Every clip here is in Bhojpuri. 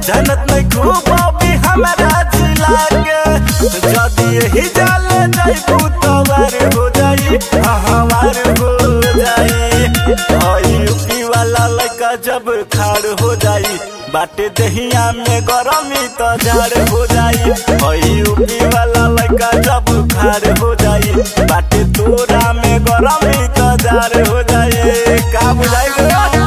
जानत नहीं खूब अभी हमारा जिला के जदी यही जाल जाई तवार हो जाई हाँ, हमार हो जाई हई यूपी वाला लड़का जब खाड़ हो जाई बाटे दहिया में गरमी तो झाड़ हो जाई हई यूपी वाला लड़का जब खाड़ हो जाई बाटे तोरा में गरमी तो झाड़ हो जाई का बुझाई गो?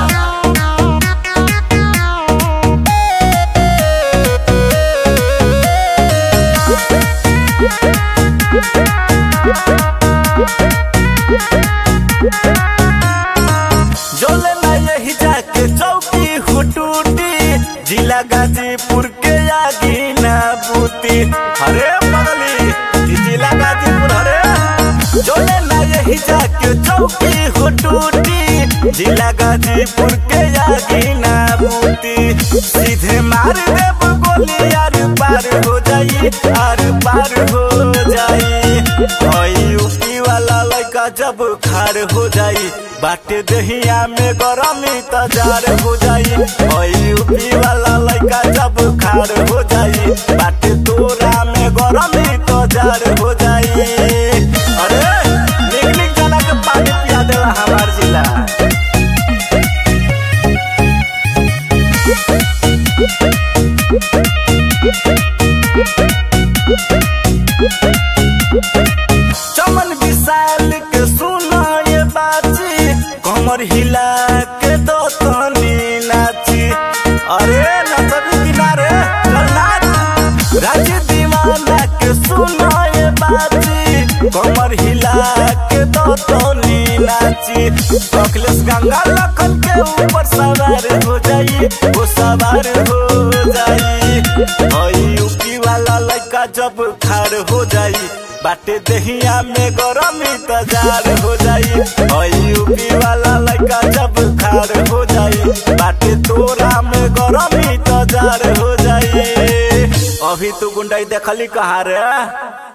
जोले ना यही जाके चौकी हुटूटी जिला गाजीपुर के आगी ना बूती अरे बगली ई जिला गाजीपुर अरे जोले ना यही जाके चौकी हुटूटी जिला गाजीपुर के आगी ना बूती सीधे मार देब गोली आर पार हो जाई आर पार हो जाई ओई यूपी वाला लड़का जब खार हो जाई बाटे दहिया में गरमी तजार हो जाई ओई यूपी वाला लड़का जब खार हो जाई बाटे तोरा में गरमी तजार हो जाई अरे निक निक जना के पानी पिया देला हमार जिला चमन विशाल के सुना ये बाची कमर हिला के दो तनी नाची अरे नचबी किनारे चल नाच राज्य दीवाना के सुना ये बाची कमर हिला के दो तनी नाची अखिलेश गंगा लखन के ऊपर सवार हो जाई वो सवार हो जाई ओई यूपी वाला लड़का जब खाड़ हो जाई बाटे दहिया में गरमी तजार हो जाई ओई यूपी वाला लड़का जब खाड़ हो जाई बाटे तोरा में गरमी तजार हो जाई अभी तू गुंडाई देखली कहा रे